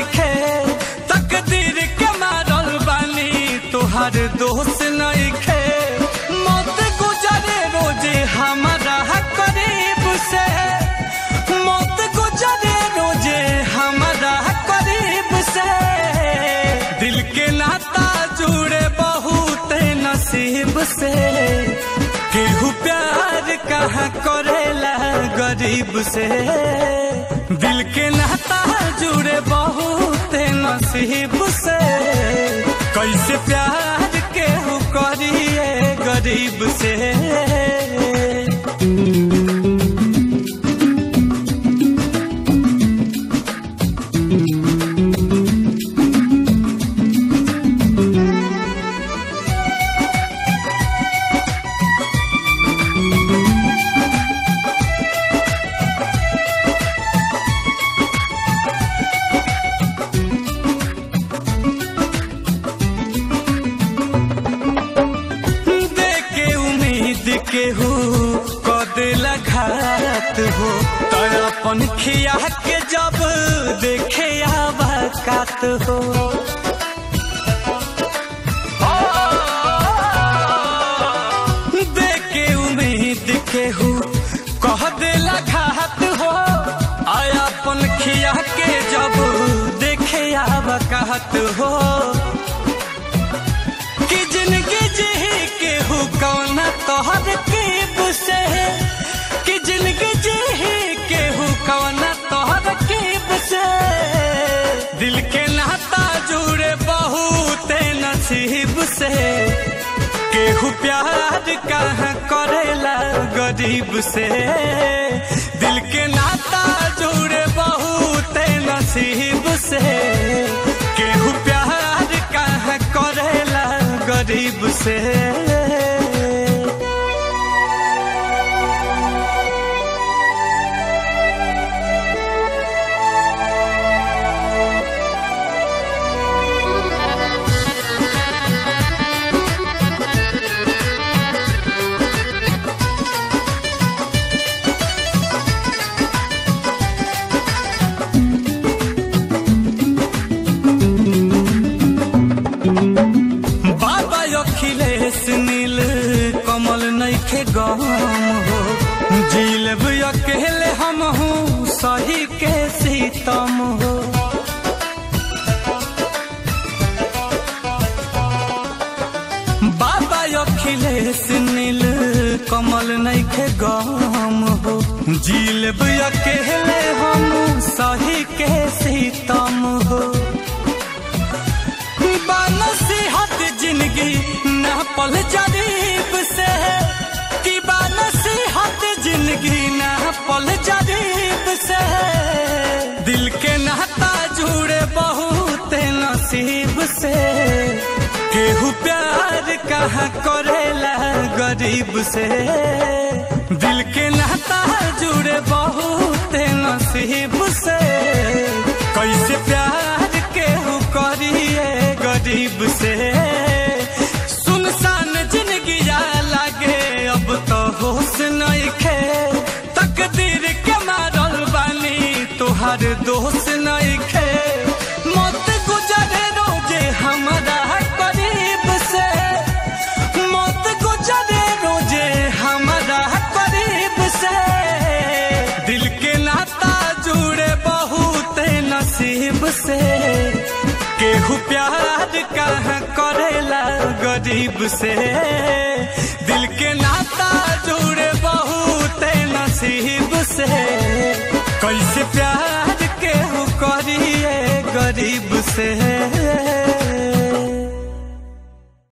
नइखे तकदीर के मारल बानी तोहर दोस्त नइखे मौत गुजरे रोजे हमारा करीब से मौत गुजरे रोजे हमारा करीब से दिल के नाता जुड़े बहुत नसीब से केहू प्यार कहाँ करेला गरीब से दिल के नाता जुड़े बहुत नसीब से कैसे प्यार केहू करिए गरीब से देके उम्मीद के हो कदेला घात हो तो अपन खिया के जब देखे आबाकात हो देके उम्मीद के हो कह देला घात हो आया अपन खिया के जब देखे आबाकात हो कि जिंदगी जी के हु कौन तोहर कीब से कि जिंदगी जी के हु कौन तोहर कीब से दिल के नाता जुड़े बहुत नसीब से केहू प्यार कहाँ करेला गरीब से दिल के नाता जुड़े बहुत नसीब से केहू प्यार कहाँ करेला गरीब से बाबा अखिलेश नील कमल नइखे गम हो जिलब अकेले हम हूँ सही के सीतम हो बाबा अखिलेश नील कमल नइखे गम हो जिलब अकेले हम सही के सीतम हो नसीहत जिंदगी न पल जरीब से कि नसीहत जिंदगी न पल जरीब से दिल के नाता जुड़े बहुत नसीब से केहू प्यार कहाँ करेला गरीब से दिल के नाता जुड़े बहुत नसीब से कैसे प्यार केहू करिए गरीब से सुनसान जिंदगी लागे अब तो होश नइखे तकदीर के मारल बानी तोहर दोष नइखे मौत गुजरे रोजे हमारा करीब से मौत गुजरे रोजे हमारा करीब से दिल के नाता जुड़े बहुत नसीब से केहू प्यार कहाँ करेला गरीब से दिल के नाता जुड़े बहुत नसीब से कैसे प्यार केहू करिए गरीब से